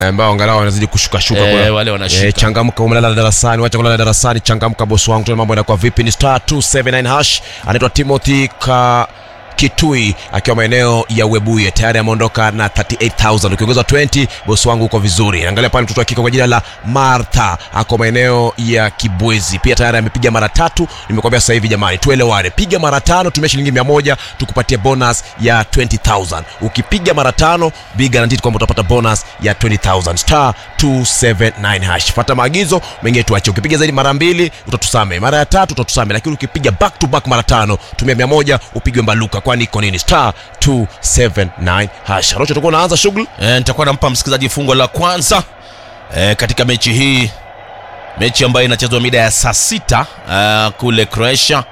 ambao angalau wanazidi kushukashuka Eh, kuna- wale wanashika. Eh, changamka umelala darasani wacha kulala darasani changamka bosi wangu tuna mambo yanakuwa vipi ni star 279 hash anaitwa timothy ka kitui akiwa maeneo ya webuye tayari ameondoka na 38000 ukiongeza 20 bosi wangu uko vizuri angalia pale mtoto wa kike kwa jina la martha ako maeneo ya kibwezi pia tayari amepiga mara tatu nimekwambia sasa hivi jamani tuelewane piga mara tano tumia shilingi 100 tukupatie bonus ya 20000 ukipiga mara tano be guaranteed kwamba utapata bonus ya 20000 star 279 hash fata maagizo mengine tuache ukipiga zaidi mara mbili utatusame mara ya tatu utatusame lakini ukipiga back to back mara tano tumia 100 upigwe mbaluka kwani iko nini star 279 hash rocho utakuwa unaanza shughuli e, nitakuwa nampa msikilizaji fungo la kwanza e, katika mechi hii mechi ambayo inachezwa mida ya saa sita uh, kule croatia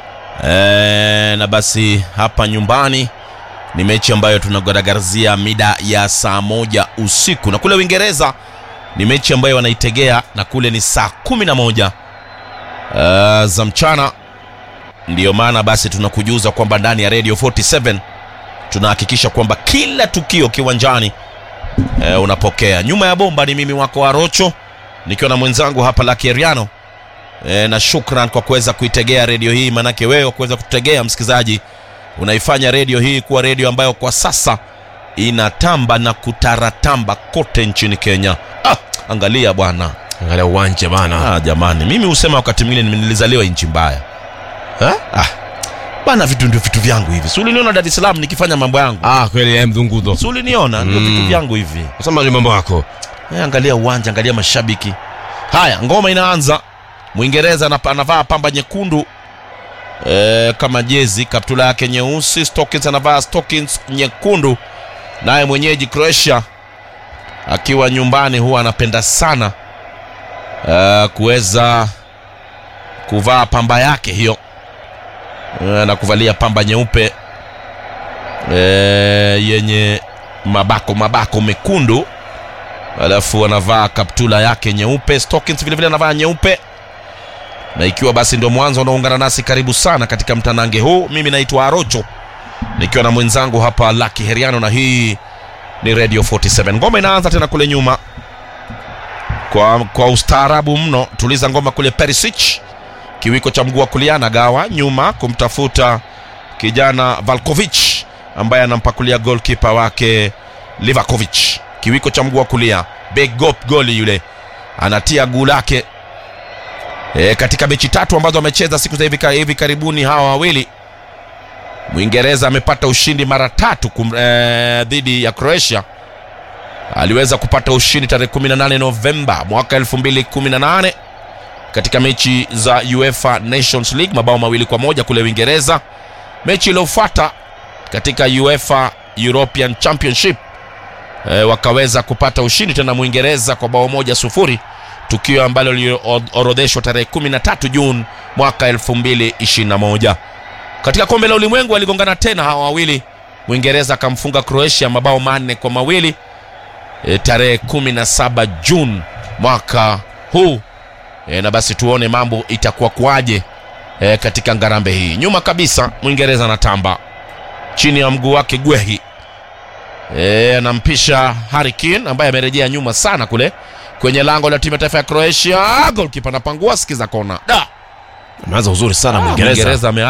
e, na basi hapa nyumbani ni mechi ambayo tunagaragarzia mida ya saa moja usiku na kule uingereza ni mechi ambayo wanaitegea na kule ni saa kumi na moja uh, za mchana ndiyo maana basi tunakujuza kwamba ndani ya radio 47 tunahakikisha kwamba kila tukio kiwanjani e, unapokea nyuma ya bomba ni mimi wako arocho nikiwa na mwenzangu hapa lakeriano e, na shukran kwa kuweza kuitegea redio hii manake wewe kuweza kutegea msikilizaji unaifanya redio hii kuwa redio ambayo kwa sasa inatamba na kutaratamba kote nchini kenya ah, angalia bwana angalia uwanja bana ah, jamani mimi husema wakati mwingine nilizaliwa nchi mbaya eh? ah. bana vitu ndio vitu vyangu hivi si uliniona dar es salaam nikifanya mambo yangu ah kweli eh, mdhungudo si uliniona ndio Mm. vitu vyangu hivi sema ni mambo yako Eh, angalia uwanja angalia mashabiki haya ngoma inaanza mwingereza anapa- anavaa pamba nyekundu e, kama jezi kaptula yake nyeusi stockings anavaa stockings nyekundu naye mwenyeji croatia akiwa nyumbani huwa anapenda sana e, kuweza kuvaa pamba yake hiyo e, na kuvalia pamba nyeupe e, yenye mabako mabako mekundu alafu anavaa kaptula yake nyeupe stockings vilevile anavaa nyeupe na ikiwa basi ndio mwanzo unaungana nasi karibu sana katika mtanange huu mimi naitwa arocho nikiwa na mwenzangu hapa laki heriano na hii ni radio 47 ngoma inaanza tena kule nyuma kwa, kwa ustaarabu mno tuliza ngoma kule perisich kiwiko cha mguu wa kulia nagawa nyuma kumtafuta kijana valkovich ambaye anampakulia golkipa wake livakovic kiwiko cha mguu wa kulia big gop goli yule anatia guu lake e, katika mechi tatu ambazo amecheza siku za hivi, ka- hivi karibuni hawa wawili mwingereza amepata ushindi mara tatu kum, e, dhidi ya croatia aliweza kupata ushindi tarehe 18 novemba mwaka 2018 katika mechi za uefa nations league mabao mawili kwa moja kule uingereza mechi iliyofuata katika uefa european championship e, wakaweza kupata ushindi tena mwingereza kwa bao moja sufuri tukio ambalo liliorodheshwa tarehe 13 juni mwaka 2021 katika kombe la ulimwengu waligongana tena hawa wawili mwingereza akamfunga croatia mabao manne kwa mawili e, tarehe 17 juni mwaka huu e, na basi tuone mambo itakuwa kwaje e, katika ngarambe hii nyuma kabisa mwingereza anatamba chini ya mguu wake gwehi e, anampisha Harry Kane ambaye amerejea nyuma sana kule kwenye lango la timu ya taifa ya Croatia. Golkipa anapangua, sikiza kona da ameanza uzuri sana Ah, mwingereza Mwingereza ame